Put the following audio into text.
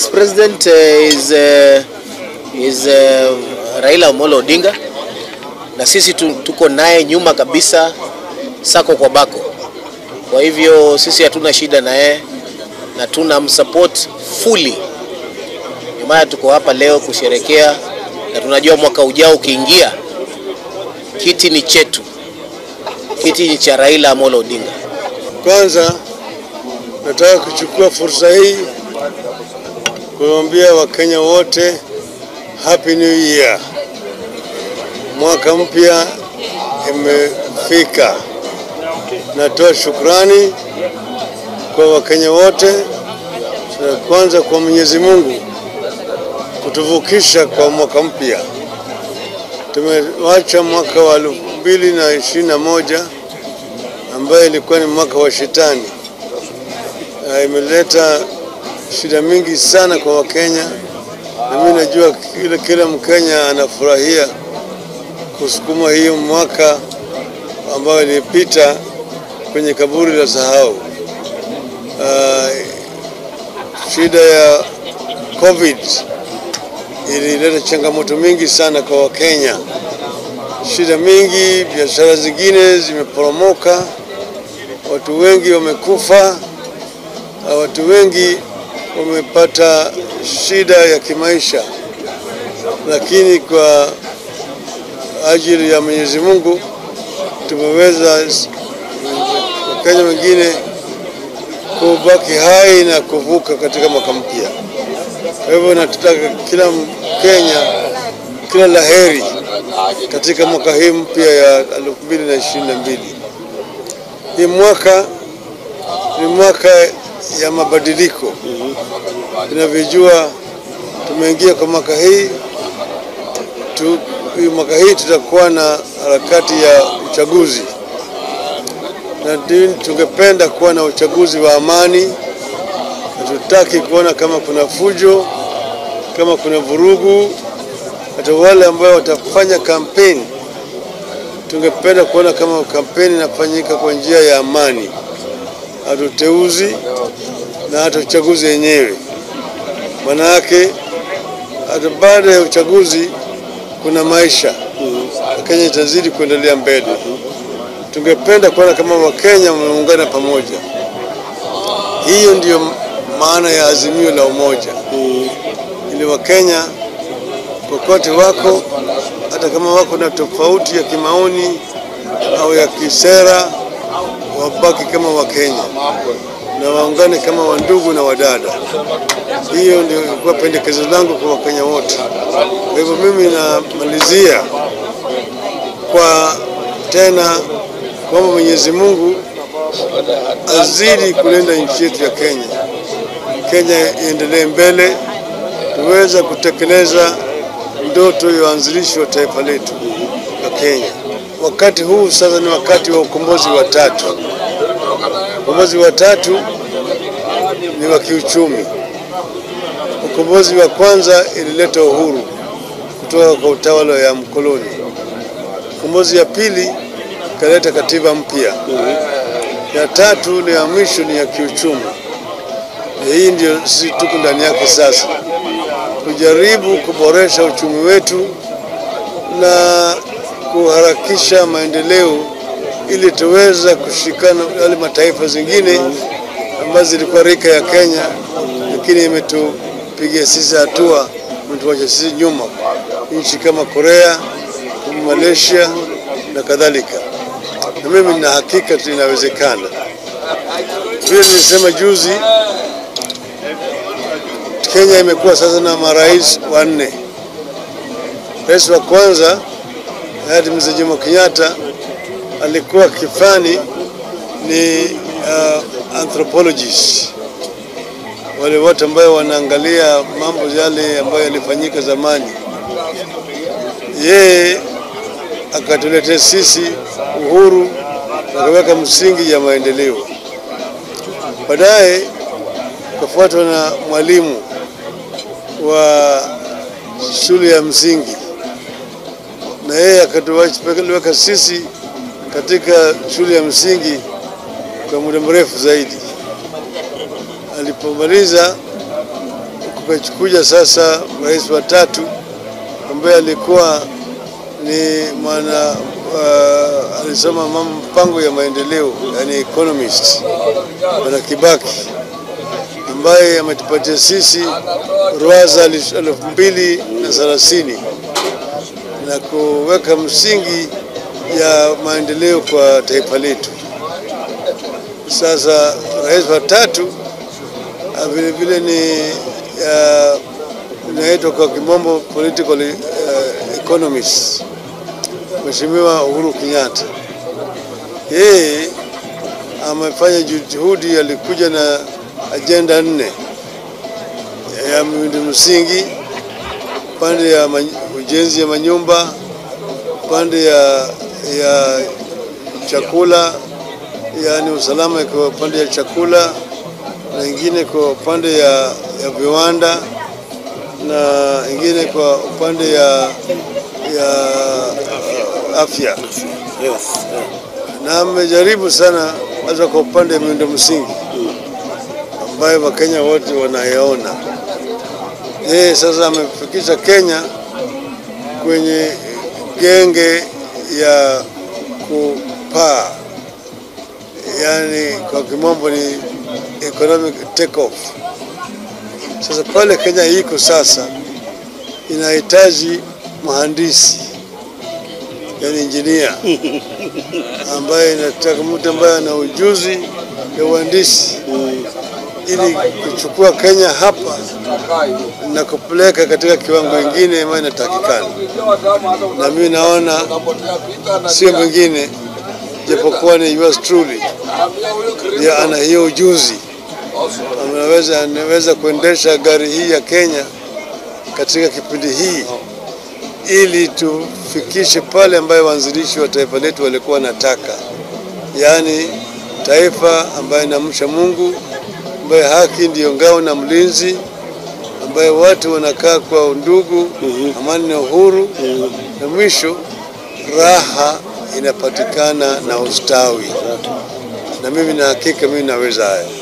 next president uh, is, uh, is uh, Raila Amolo Odinga na sisi tu, tuko naye nyuma kabisa sako kwa bako. Kwa hivyo sisi hatuna shida na yeye na tuna msupport fully. Ndio maana tuko hapa leo kusherekea, na tunajua mwaka ujao ukiingia, kiti ni chetu, kiti ni cha Raila Amolo Odinga. Kwanza nataka kuchukua fursa hii kuwaambia Wakenya wote Happy New Year. Mwaka mpya imefika. Natoa shukrani kwa Wakenya wote, na kwanza kwa Mwenyezi Mungu kutuvukisha kwa mwaka mpya. Tumewacha mwaka wa elfu mbili na ishirini na moja ambayo ilikuwa ni mwaka wa shetani. Uh, imeleta shida mingi sana kwa Wakenya, na mimi najua kila, kila Mkenya anafurahia kusukuma hiyo mwaka ambayo ilipita kwenye kaburi la sahau. Uh, shida ya COVID ilileta changamoto mingi sana kwa Wakenya, shida mingi, biashara zingine zimeporomoka, watu wengi wamekufa, watu wengi wamepata shida ya kimaisha, lakini kwa ajili ya Mwenyezi Mungu tumeweza Wakenya wengine kubaki hai na kuvuka katika mwaka mpya. Kwa hivyo nataka kila Mkenya kila laheri katika mwaka hii mpya ya 2022. Hii mwaka ni mwaka ya mabadiliko. Tunavyojua tumeingia kwa mwaka hii tu, hii mwaka hii tutakuwa na harakati ya uchaguzi na tungependa kuwa na uchaguzi wa amani. Hatutaki kuona kama kuna fujo, kama kuna vurugu. Hata wale ambao watafanya kampeni, tungependa kuona kama kampeni inafanyika kwa njia ya amani, hata uteuzi na hata uchaguzi wenyewe. Maana yake hata baada ya uchaguzi kuna maisha, Kenya itazidi kuendelea mbele. Tungependa kuona kama Wakenya wameungana pamoja. Hiyo ndiyo maana ya azimio la umoja, ili Wakenya kokote wako, hata kama wako na tofauti ya kimaoni au ya kisera, wabaki kama Wakenya na waungane kama wandugu na wadada. Hiyo ndio ilikuwa pendekezo langu kwa Wakenya wote. Kwa hivyo mimi namalizia kwa tena kwamba Mwenyezi Mungu azidi kulinda nchi yetu ya Kenya. Kenya iendelee mbele, tuweza kutekeleza ndoto ya uanzilishi wa taifa letu la Kenya. Wakati huu sasa ni wakati wa ukombozi wa tatu. Ukombozi wa tatu ni wa kiuchumi. Ukombozi wa kwanza ilileta uhuru kutoka kwa utawala ya mkoloni. Ukombozi ya pili ikaleta katiba mpya. Ya tatu ni ya mwisho ni ya kiuchumi. Na hii ndio sisi tuko ndani yake sasa, kujaribu kuboresha uchumi wetu na kuharakisha maendeleo ili tuweza kushikana wale mataifa zingine ambazo zilikuwa rika ya Kenya, lakini imetupigia sisi hatua, imetuacha sisi nyuma, nchi kama Korea, kama Malaysia na kadhalika. Na mimi nina hakika tu inawezekana. Vile nilisema juzi, Kenya imekuwa sasa na marais wanne. Rais wa kwanza hayati Mzee Jomo Kenyatta alikuwa kifani ni uh, anthropologist, wale wote ambayo wanaangalia mambo yale ambayo yalifanyika zamani. Yeye akatuletea sisi uhuru na akaweka msingi ya maendeleo. Baadaye kafuatwa na mwalimu wa shule ya msingi, na yeye akatuweka sisi katika shule ya msingi kwa muda mrefu zaidi. Alipomaliza kukachukuja sasa rais wa tatu ambaye alikuwa ni mwana uh, alisoma mambo mpango ya maendeleo yani economist bwana Kibaki ambaye ametupatia sisi ruwaza elfu mbili na thelathini na kuweka msingi ya maendeleo kwa taifa letu. Sasa rais wa tatu ah, vile vile ni ah, inaitwa kwa kimombo political uh, economist, Mheshimiwa Uhuru Kenyatta. Yeye amefanya juhudi, alikuja na ajenda nne ya miundo msingi, pande ya many- ujenzi ya manyumba, pande ya, ya chakula, yaani usalama kwa upande ya chakula, na ingine kwa upande ya, ya viwanda na ingine kwa upande ya, ya uh, afya na amejaribu sana hasa kwa upande wa miundo msingi ambayo Wakenya wote wanayaona. Yeye sasa amefikisha Kenya kwenye genge ya kupaa, yaani kwa kimombo ni economic take off. Sasa pale Kenya iko sasa inahitaji mhandisi yani injinia ambaye inataka mtu ambaye ana ujuzi ya uhandisi ili kuchukua Kenya hapa na kupeleka katika kiwango kingine ambayo inatakikana, na mimi naona sio mwingine japokuwa ni yours truly ndiye ana hiyo ujuzi, anaweza anaweza kuendesha gari hii ya Kenya katika kipindi hii ili tufikishe pale ambayo waanzilishi wa taifa letu walikuwa wanataka, yaani taifa ambayo inamcha Mungu, ambayo haki ndiyo ngao na mlinzi, ambayo watu wanakaa kwa undugu, amani na uhuru, na mwisho raha inapatikana na ustawi. Na mimi na hakika mimi naweza haya.